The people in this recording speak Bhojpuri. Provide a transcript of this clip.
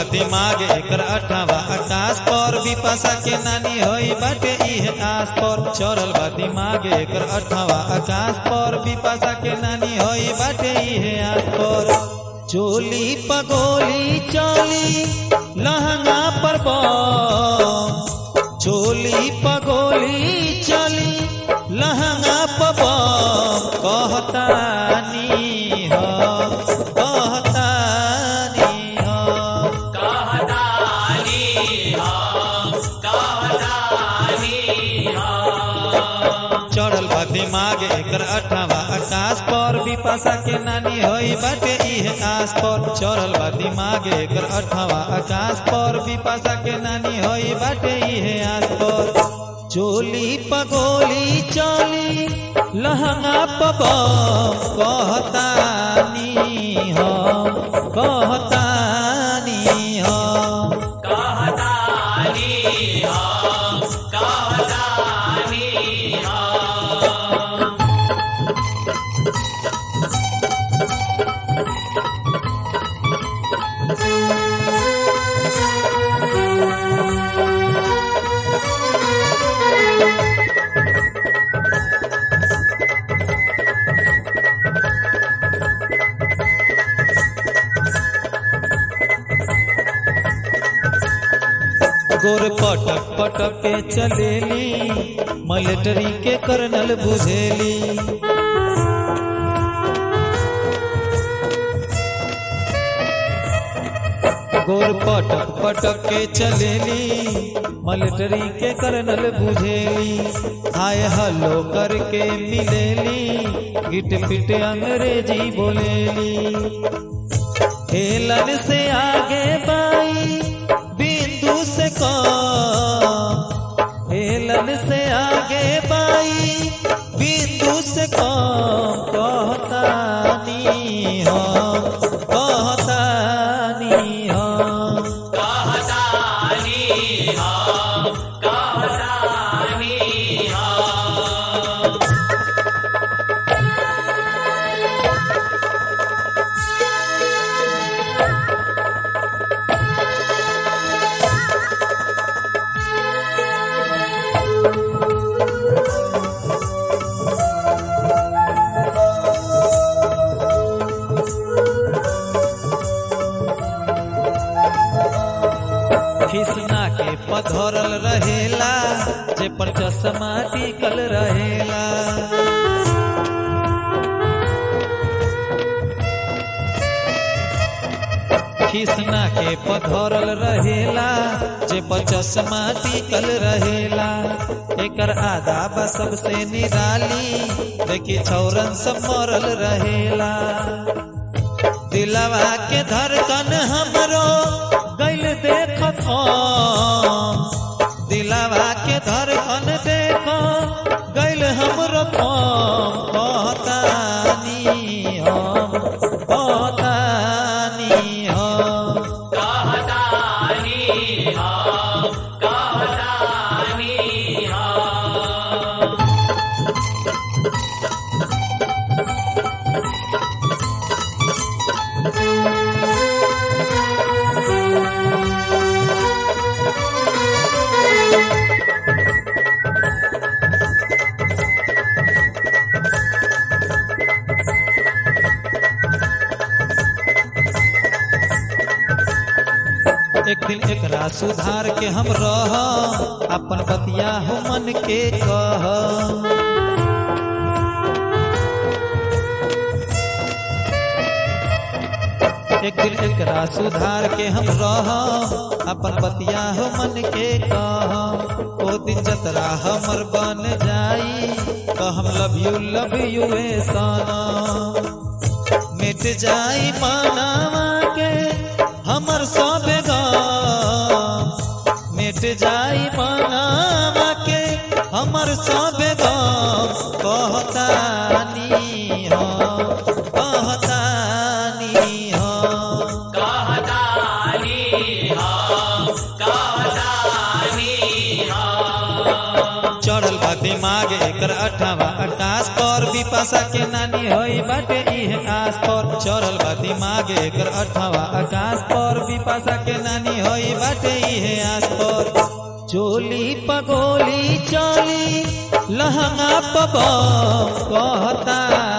दिमाग एकर अठावा आकाश पर विपाशा के नानी होई बाटे इहे आस पर चढ़ल बा दिमाग एकर अठावा आकाश पर विपाशा के नानी होई बाटे इहे आस पर चोली पगोली चली लहंगा पर बम चोली पगोली चली लहंगा पर बम कहतानी हो कहतानी हो चढ़ल बा दिमाग एकर अठावा आकाश पर विपाशा के नानी होई बाटे इहे आस पर चढ़ल बा दिमाग एकर अठावा आकाश पर विपाशा के नानी होई बाटे इहे आस पर चोली पगोली चली लहंगा पब कहतानी हो कहतानी हो गोर पटक पटक के चलेली मिलिट्री के कर्नल बुझेली गोर पटक पटक के चलेली मिलिट्री के कर्नल बुझेली हाय हलो करके मिलेली गिट पिट अंग्रेजी बोलेली हेलन से आगे बाई बिंदु से कम हेलन से आगे बाई बिंदु से कम कहतानी हो कहतानी हो खिसना के पधरल रहेला जे पर चश्मा टिकल रहेला खिसना के पधरल रहेला जे पर चश्मा टिकल रहेला एकर आधा बा सबसे निराली देखी छौरन सब मरल रहेला दिलवा के धड़कन हमरो गैल देखत हम दिलवा के धड़कन देखो गैल हमरो हम कहतानी हम कहतानी हम एक दिन एकरा सुधार के हम रह अपन बतिया हो मन के कह एक दिन एकरा सुधार के हम रह अपन बतिया हो मन के कह ओ दिन जतरा हमर बन जाई कहम लव यू लव यू ए साना मिट जाई मानावा के हमर सब गम मिट जाई मानावा के हमर सब गम कहतानी हो कहतानी हो चढ़ल बा दिमाग एकर अठावा आकाश पर विपाशा के नानी होई बाटे इहे आस पर चढ़ल बा दिमाग एकर अठावा आकाश पर विपाशा के नानी होई बाटे इहे आस पर चोली पगोली चोली लहंगा पब कहता